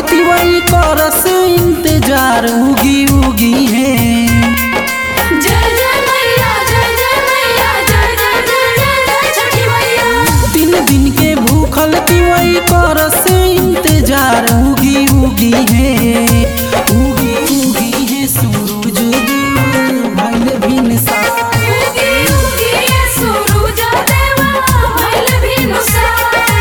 तिवई करस इंतजार उगी उगी है जय जय मैया जय जय मैया जय जय जय जय जय छठी मैया तीन दिन के भूखल तिवई करस इंतजार उगी उगी है उगी उगी है सूरज देव भइल भिन सा उगी उगी ये सूरज देवा भइल भिनुसार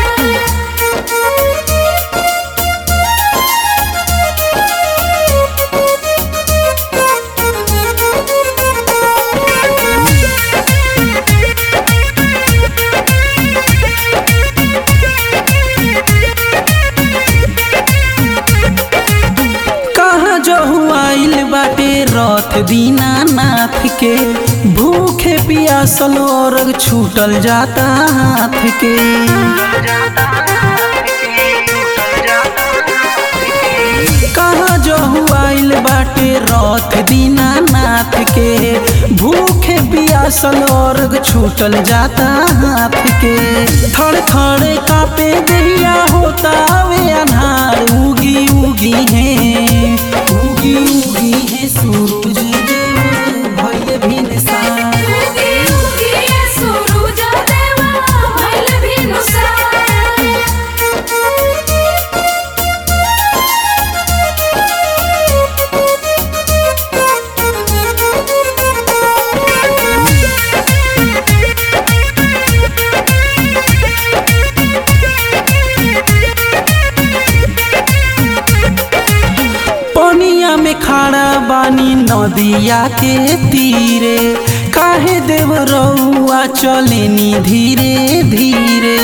कहाँ जो आइल बाटे रथ दीनानाथ के भूखे पियासल और छूटल जाता हाथ के कहाँ जो आइल बाटे रथ दीनानाथ के भूखे पियासल और छूटल जाता हाथ के थड़ थड़ कापे दैया होता वे अनार उगी उगी है उगी उगी है सूरज देव भइल भिन सा उगी उगी ये सूरज देवा भइल भिनुसार पनिया में खड़ा बानी नदिया के तीरे काहे देव रउआ चलेनी धीरे धीरे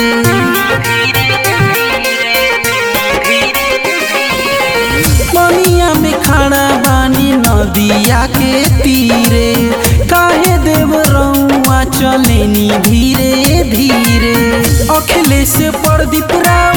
पनिया में खड़ा बानी नदिया के तीरे काहे देव रउआ चलेनी धीरे धीरे अखिलेश प्रदीप राव